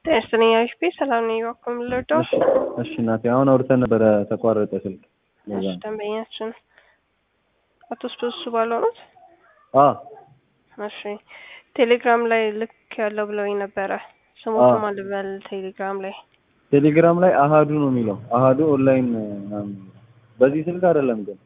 ጤና ይስጥልኝ ሰላም ነኝ። እባክዎ ምን ልርዳዎት? እሺ እናቴ አሁን አውርተን ነበረ ተቋረጠ ስልክ። እሺ ደንበኛችን አቶ ስብሱ ባለው ነው? አዎ እሺ ቴሌግራም ላይ ልክ ያለው ብለውኝ ነበረ። ስሞቱ ማን ልበል? ቴሌግራም ላይ ቴሌግራም ላይ አሃዱ ነው የሚለው አሃዱ ኦንላይን ምናምን በዚህ ስልክ አይደለም ግን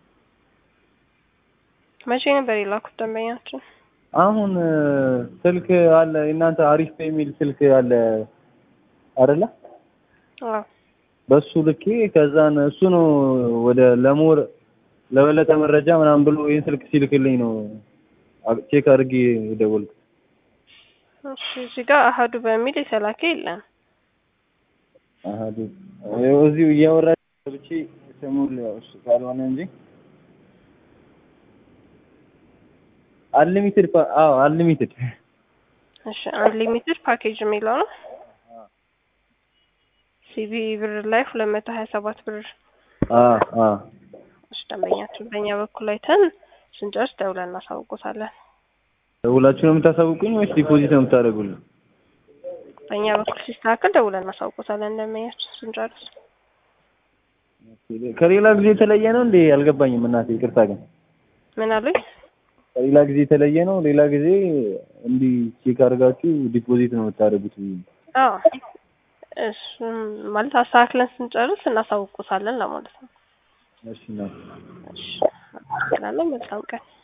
መቼ ነበር የላኩት ደንበኛችን? አሁን ስልክ አለ እናንተ አሪፍ የሚል ስልክ አለ አይደለ? አዎ በሱ ልኬ ከዛን እሱ ነው ወደ ለሞር ለበለጠ መረጃ ምናምን ብሎ ይህን ስልክ ሲልክልኝ ነው ቼክ አድርጌ የደወልኩት። እሺ እዚህ ጋር አሃዱ በሚል የተላከ የለም። አሃዱ እዚሁ እያወራ ብቻ ስሙን እሱ ካልሆነ እንጂ አንሊሚትድ አዎ አንሊሚትድ እሺ አንሊሚትድ ፓኬጅ የሚለው ነው። ሲቢ ብር ላይ ሁለት መቶ ሀያ ሰባት ብር አዎ አዎ እሺ ደንበኛችን በእኛ በኩል አይተን ስንጨርስ ደውለን እናሳውቆታለን። ደውላችሁ ነው የምታሳውቁኝ ወይስ ዲፖዚት ነው የምታደርጉልኝ? በእኛ በኩል ሲስተካከል ደውለን እናሳውቆታለን ደንበኛችን ስንጨርስ። ከሌላ ጊዜ የተለየ ነው እንዴ? አልገባኝም እናቴ ይቅርታ ግን ምን አሉኝ? ከሌላ ጊዜ የተለየ ነው። ሌላ ጊዜ እንዲህ ቼክ አድርጋችሁ ዲፖዚት ነው የምታደርጉት። አዎ እሱም ማለት አስተካክለን ስንጨርስ እናሳውቆታለን ለማለት ነው። እሺ እናቴ እሺ፣ መልካም ቀን